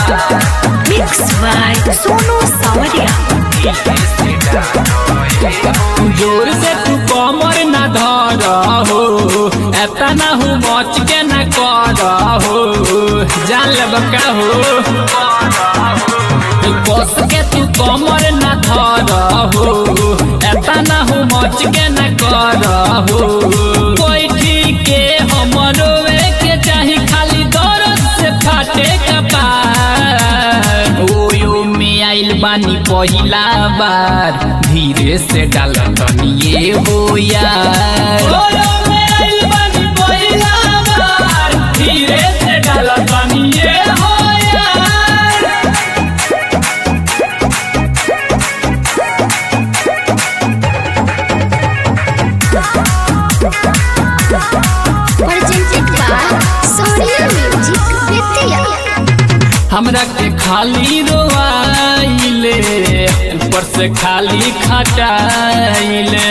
Mix by Sonu Sawadia. जोर से तू कमर न धर हो एतना हूँ बच के न कर हो जान ले बका हो बस के तू कमर न धर हो एतना हूँ बच के न कर हो बैठी के हमरो के चाही खाली दर्द से फाटे कपार ओयो में आइल बानी पहिला बार धीरे से डाल तनिए हो यार ओयो में आइल बानी पहिला बार धीरे से डाल तनिए हो यार presented by Sonia Music Vidya. हमरा के खाली रोआइले ऊपर से खाली खटाइले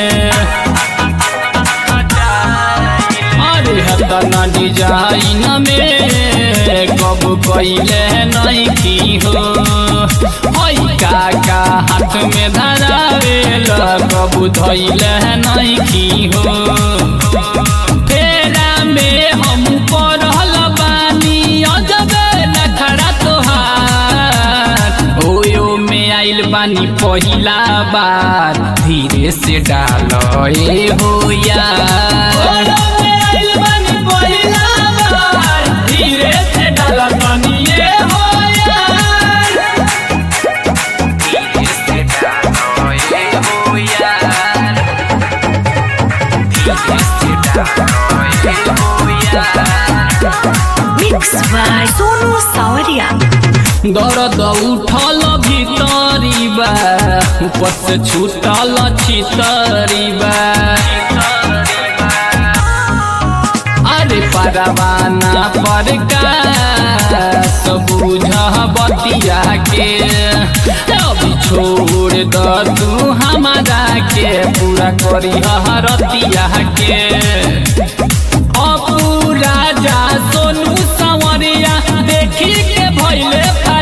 अरे हतना डिजाइन में कब कैले नहीं की हो हई काका हाथ में धरावेल कब धैले नहीं की हो फेरा में हम पढ़ल बानी अजबे नखरा तोहार ओयो में आइल बानी पहिला बार धीरे से डाल ए हो यार धीरे से डाल तनी ए हो यार धीरे से डाल ए हो यार Mix by Sonu Sawadia. दर्द उठल भीतरी बा ऊपर से छूटल छितरी बा अरे परवाना पर का सब बुझ बतिया के अभी छोड़ द तू हमारा के पूरा करी हरतिया के अपू राजा सोनू संवरिया देखी के भैले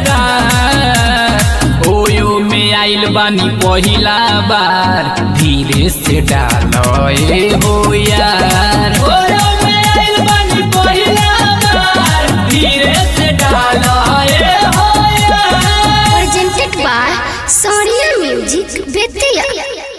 फरार ओयो में आइल बानी पहिला बार धीरे से डाल ए हो यार ओयो में आइल बानी पहिला बार धीरे से डाल ए हो यार Presented by Sonia Music Vidya.